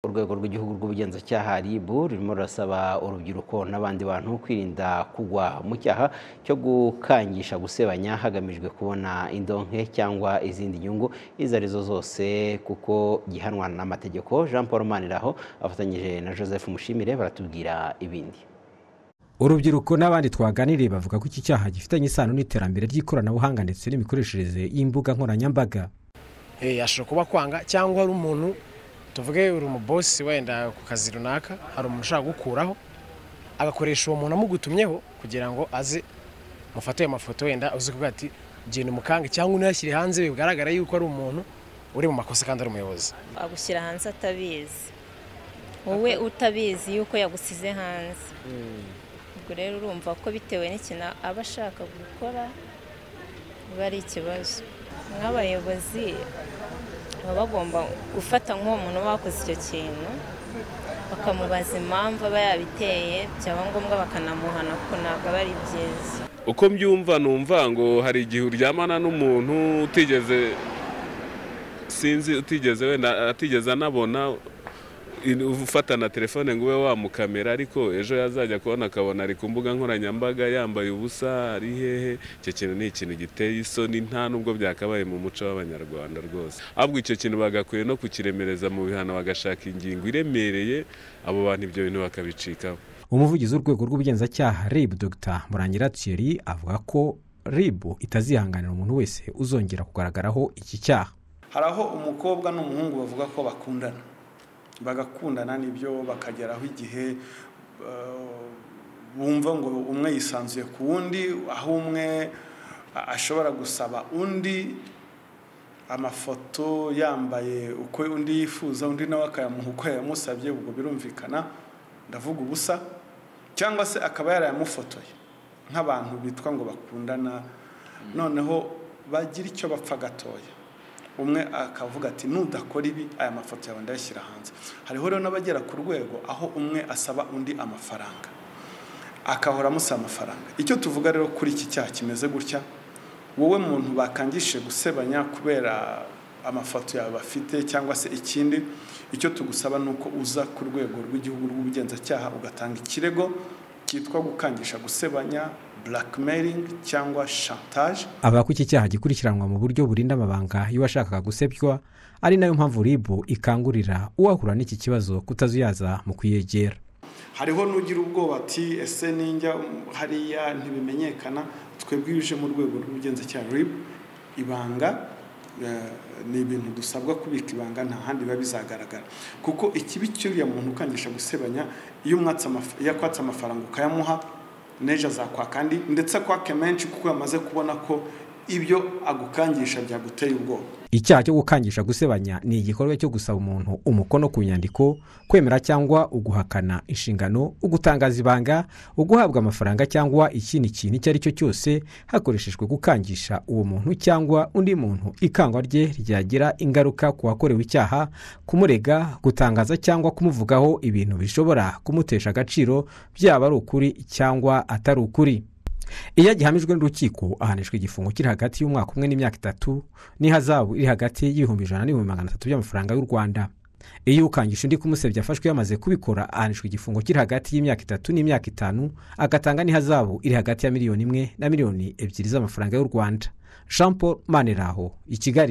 urwego rw'igihugu rw'ubugenzacyaha RIB rurimo rurasaba urubyiruko n'abandi bantu kwirinda kugwa mu cyaha cyo gukangisha gusebanya hagamijwe kubona indonke cyangwa izindi nyungu izo arizo zose kuko gihanwa n'amategeko Jean Paul Maniraho afatanyije na Joseph Mushimire baratubwira ibindi urubyiruko n'abandi twaganiriye bavuga ko iki cyaha gifitanye isano n'iterambere ry'ikoranabuhanga ndetse n'imikoreshereze y'imbuga nkoranyambaga yashobora kuba kwanga cyangwa ari umuntu tuvuge uri umubosi wenda ku kazi runaka hari umuntu ushaka gukuraho agakoresha uwo muntu amugutumyeho kugira ngo aze mufate ayo mafoto wenda uzi kuvuga ati genda umukange cyangwa unayashyire hanze bigaragara yuko ari umuntu uri mu makosa kandi ari umuyobozi agushyira hanze atabizi wowe utabizi yuko yagusize hanze ubwo rero urumva ko bitewe n'ikintu aba ashaka gukora biba ari ikibazo nk'abayobozi baba bagomba gufata nk'uwo muntu wakoze icyo kintu bakamubaza impamvu aba yabiteye byaba ngombwa bakanamuhana kuko ntabwo aba ari byiza uko mbyumva numva ngo hari igihe uryamana n'umuntu utigeze sinzi utigeze wenda atigeze anabona ufata na telefone ngo ube wamukamera ariko ejo yazajya kubona akabona ari ku mbuga nkoranyambaga yambaye ubusa ari hehe icyo kintu ni ikintu giteye isoni nta nubwo byakabaye mu muco w'abanyarwanda rwose ahubwo icyo kintu bagakwiye no kukiremereza mu bihano bagashaka ingingo iremereye abo bantu ibyo bintu bakabicikaho umuvugizi w'urwego rw'ubugenzacyaha rib dr murangira thierry avuga ko rib itazihanganira umuntu wese uzongera kugaragaraho iki cyaha hari aho umukobwa n'umuhungu bavuga ko bakundana bagakundana nibyo bakageraho igihe bumva ngo umwe yisanzuye ku wundi aho umwe ashobora gusaba undi amafoto yambaye uko undi yifuza undi nawe akayamuha uko yamusabye ubwo birumvikana ndavuga ubusa cyangwa se akaba yarayamufotoye nk'abantu bitwa ngo bakundana noneho bagira icyo bapfa gatoya umwe akavuga ati nudakora ibi aya mafoto yawe ndayashyira hanze hariho rero n'abagera ku rwego aho umwe asaba undi amafaranga akahora amusaba amafaranga icyo tuvuga rero kuri iki cyaha kimeze gutya wowe muntu bakangishije gusebanya kubera amafoto yawe bafite cyangwa se ikindi icyo tugusaba ni uko uza ku rwego rw'igihugu rw'ubugenzacyaha ugatanga ikirego cyitwa gukangisha gusebanya blackmailing cyangwa chantage avuga ko iki cyaha gikurikiranwa mu buryo burinda amabanga y'uwashakaga gusebywa ari nayo mpamvu rib ikangurira uwahura n'iki kibazo kutazuyaza mu kuyegera hariho n'ugira ubwoba ati ese ninjya hariya ntibimenyekana twebwe iyo uje mu rwego rw'ubugenzacyaha rib ibanga ni ibintu dusabwa kubika ibanga nta handi biba bizagaragara kuko ikibi cy'uriya muntu ukangisha gusebanya iyo akwatse amafaranga ukayamuha n'ejo azakwaka andi ndetse akwake menshi kuko yamaze kubona ko ibyo agukangisha byaguteye ubwoba icyaha cyo gukangisha gusebanya ni igikorwa cyo gusaba umuntu umukono ku nyandiko kwemera cyangwa uguhakana inshingano ugutangaza ibanga uguhabwa amafaranga cyangwa ikindi kintu icyo ari cyo cyose hakoreshejwe gukangisha uwo muntu cyangwa undi muntu ikangwa rye ryagira ingaruka ku wakorewe icyaha kumurega gutangaza cyangwa kumuvugaho ibintu bishobora kumutesha agaciro byaba ari ukuri cyangwa atari ukuri iyo gihamijwe n'urukiko ahanishwa igifungo kiri hagati y'umwaka umwe n'imyaka itatu n'ihazabu iri hagati y'ibihumbi ijana n'ibihumbi magana atatu by'amafaranga y'u rwanda iyo ukangisha undi kumusebya afashwe yamaze kubikora ahanishwa igifungo kiri hagati y'imyaka itatu n'imyaka itanu agatanga n'ihazabu iri hagati ya miliyoni imwe na miliyoni ebyiri z'amafaranga y'u rwanda jean paul maniraho i kigali